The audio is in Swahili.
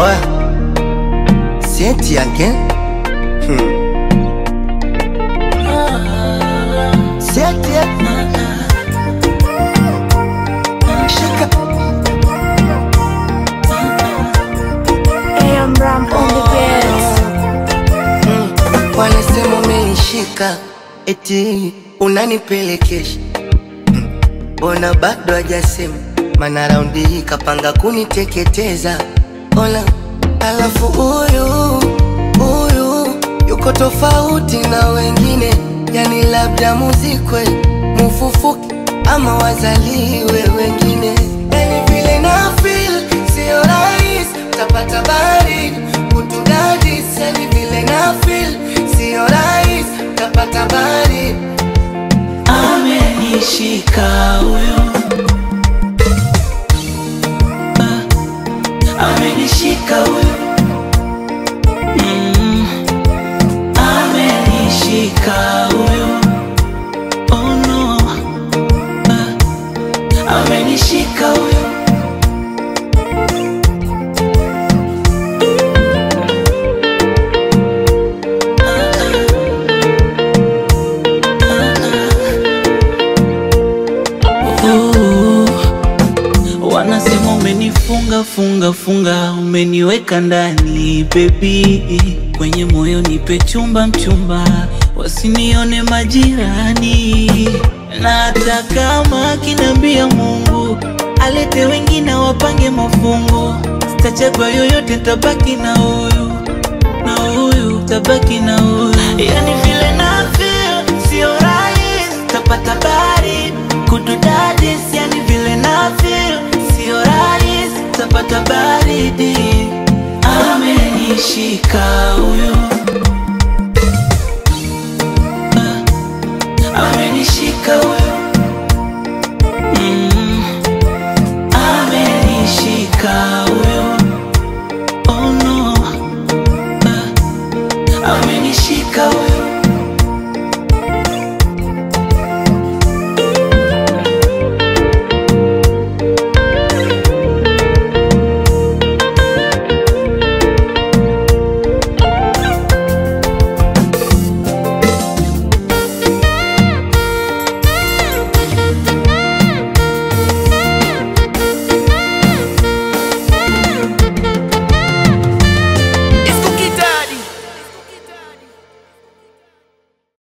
Oya, sieti again. Hmm. Sieti Shika. AM Ram on the beats. Mm. Wanasema umenishika eti unanipelekesha Mm. Mbona bado hajasema mana raundi hii kapanga kuniteketeza Ona alafu huyu huyu yuko tofauti na wengine Yani labda muzikwe mufufuke ama wazaliwe wengine Yani vile na feel sio rahis tapata baridi kutudadis Yani vile na feel sio rahis tapata baridi Amenishika huyo, Ah, amenishika huyo, Mm, amenishika huyo, oh no, Ah, amenishika huyo. Oh, wanasema umenifunga funga funga, umeniweka ndani baby, kwenye moyo nipe chumba mchumba, wasinione majirani, na hata kama kinambia Mungu alete wengine wapange mafungu, sitachagua yoyote, tabaki na huyu na huyu, tabaki na huyu, yani vile na feel sio rahisi, tapata bari kududadis, yani vile na feel sio rahisi, tapata baridi. Amenishika huyo, Ah, amenishika huyo